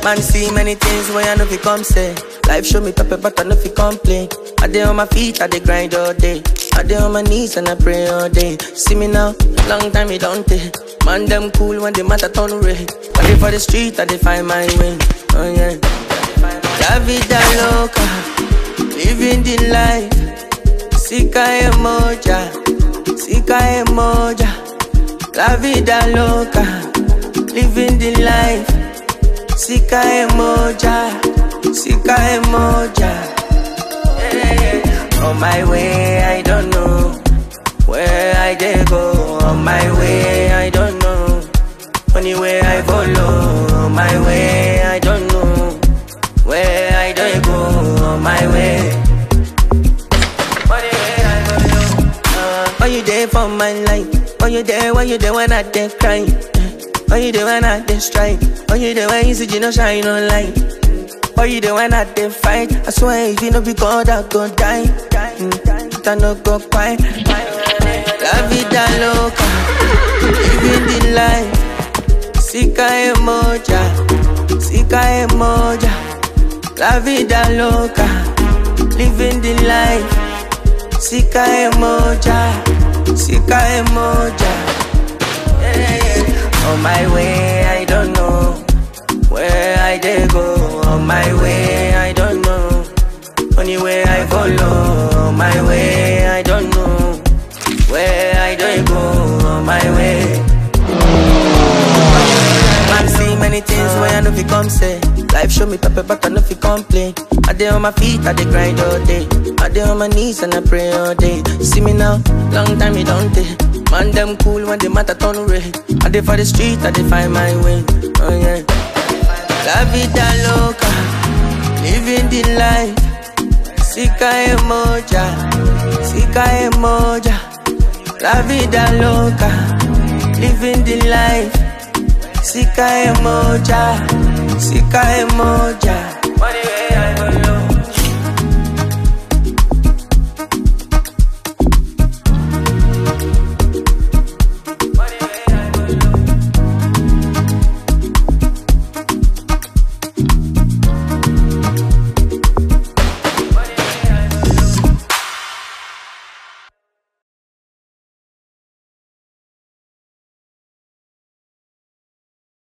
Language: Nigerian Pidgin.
Man see many things when I know fi come say. Life show me pepper, but I know fi complain. I dey on my feet, I dey grind all day. I dey on my knees and I pray all day. See me now, long time it don't take. Man them cool when the matter turn red. I dey for the street, I dey find my way. Oh yeah. La vida loca, living the life. Sika emoja, sika emoja. La vida loca, living the life. Sika emoja, sika emoja. Yeah, yeah. On my way, I don't know where I dey go. On my way, I don't know. Anywhere I follow, on my way, I don't know where I dey go. On my way. Anywhere I follow. Uh, are you there for my life? Are you there? Why you there when I dey cry? Are you there when I dey strike? Are you there when you see you no shine on light? Are you there when I dey fight? I swear if you no be God, I go die. Mm, I no go quiet. La vida loca, living the life. Sika emoja, sika emoja. La vida loca, living the life. Sika emoja, sika emoja. Yeah, yeah. On my way, I don't know where I dey go. On my way, I don't know. Only way I follow. On my way, I don't know where I dey go. On my way. Man see many things when I know fi come say. Life show me pepper, but I know fi complain. I dey on my feet, I dey grind all day. I dey on my knees and I pray all day. See me now, long time it don't take. Man them cool when the matter turn red. I dey for the street, I dey find my way. Oh yeah. La vida loca, living the life. Sika emoja, sika emoja. La vida loca, living the life. Sika emoja, sika emoja. Money way